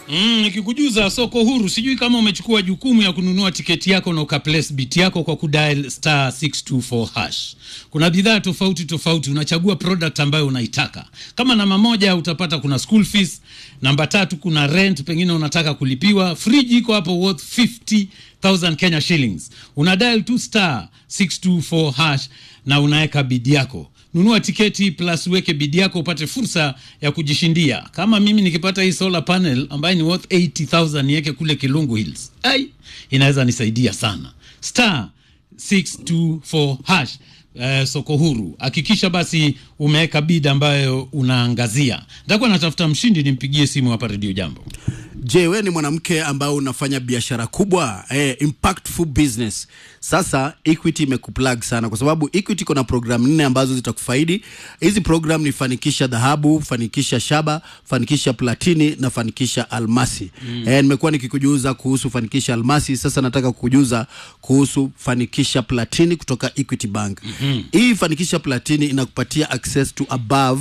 Mm, nikikujuza soko huru, sijui kama umechukua jukumu ya kununua tiketi yako na ukaplace bit yako kwa kudial star 624 hash. Kuna bidhaa tofauti tofauti, unachagua product ambayo unaitaka. Kama namba moja utapata kuna school fees, namba tatu kuna rent, pengine unataka kulipiwa. Friji iko hapo worth 50,000 Kenya shillings. Una dial tu star 624 hash na unaweka bid yako nunua tiketi plus uweke bidi yako upate fursa ya kujishindia. Kama mimi nikipata hii solar panel ambayo ni worth 80000 niweke kule Kilungu Hills, ai, inaweza nisaidia sana. Star 624 hash eh, soko huru. Hakikisha basi umeweka bid ambayo unaangazia. Nitakuwa natafuta mshindi, nimpigie simu hapa Radio Jambo. Je, wewe ni mwanamke ambaye unafanya biashara kubwa eh, impactful business. Sasa Equity imekuplug sana kwa sababu Equity iko na program nne ambazo zitakufaidi. Hizi program ni fanikisha dhahabu, fanikisha shaba, fanikisha platini na fanikisha almasi. Mm. Eh, nimekuwa nikikujuza kuhusu fanikisha almasi, sasa nataka kukujuza kuhusu fanikisha platini kutoka Equity Bank. Mm-hmm. Hii fanikisha platini inakupatia access to above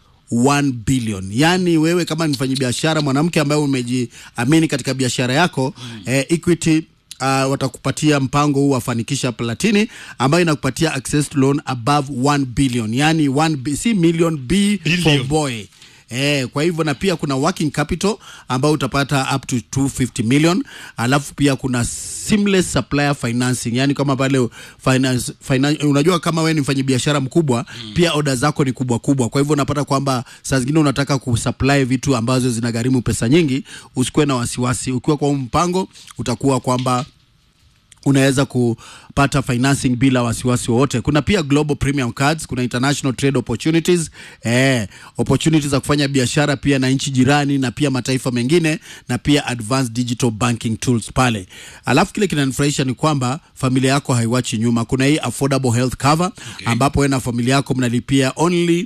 1 billion. Yaani wewe kama ni mfanyabiashara mwanamke ambaye umejiamini katika biashara yako mm. eh, Equity uh, watakupatia mpango huu wafanikisha platini ambayo inakupatia access to loan above 1 billion. Yaani 1 bi- si million B for Billion. boy. Eh, kwa hivyo na pia kuna working capital ambao utapata up to 250 million, alafu pia kuna seamless supplier financing, yani kama pale finance, finance, unajua kama wewe ni mfanyabiashara mkubwa mm. pia oda zako ni kubwa kubwa, kwa hivyo unapata kwamba saa zingine unataka kusupply vitu ambazo zinagharimu pesa nyingi, usikuwe na wasiwasi. Ukiwa kwa huu mpango utakuwa kwamba unaweza kupata financing bila wasiwasi wowote. Kuna pia global premium cards, kuna international trade opportunities, eh, opportunities za kufanya biashara pia na nchi jirani na pia mataifa mengine na pia advanced digital banking tools pale. Alafu kile kinanifurahisha ni kwamba familia yako haiwachi nyuma. Kuna hii affordable health cover Okay. ambapo wewe na familia yako mnalipia only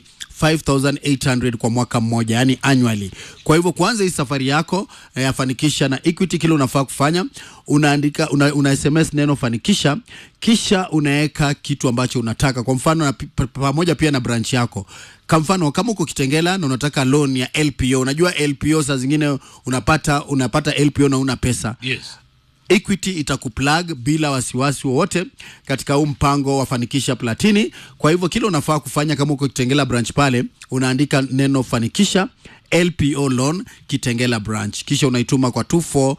5800 kwa mwaka mmoja yani annually. Kwa hivyo kuanza hii safari yako eh, ya fanikisha na Equity, kile unafaa kufanya unaandika una, una SMS neno fanikisha, kisha unaweka kitu ambacho unataka, kwa mfano na, pi- pa- pamoja pia na branch yako. Kwa mfano kama uko Kitengela na unataka loan ya LPO, unajua LPO saa zingine unapata unapata LPO na una pesa Yes. Equity itakuplug bila wasiwasi wowote katika huu mpango wa fanikisha platini. Kwa hivyo kile unafaa kufanya kama uko Kitengela branch pale, unaandika neno fanikisha LPO loan Kitengela branch, kisha unaituma kwa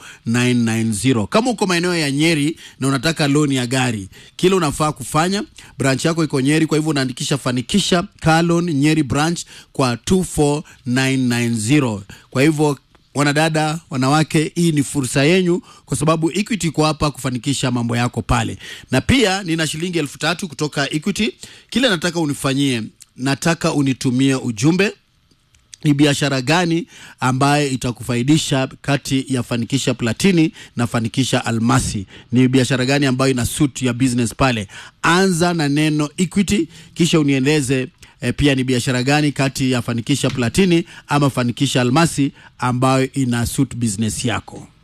24990. Kama uko maeneo ya Nyeri na unataka loan ya gari, kile unafaa kufanya, branch yako iko Nyeri, kwa hivyo unaandikisha fanikisha car loan Nyeri branch kwa 24990. Kwa hivyo wanadada, wanawake, hii ni fursa yenyu, kwa sababu Equity iko hapa kufanikisha mambo yako pale. Na pia nina shilingi elfu tatu kutoka Equity. Kile nataka unifanyie, nataka unitumie ujumbe ni biashara gani ambaye itakufaidisha kati ya fanikisha platini na fanikisha almasi ni biashara gani ambayo ina suit ya business pale anza na neno equity kisha unieleze E, pia ni biashara gani kati ya fanikisha platini ama fanikisha almasi ambayo ina suit business yako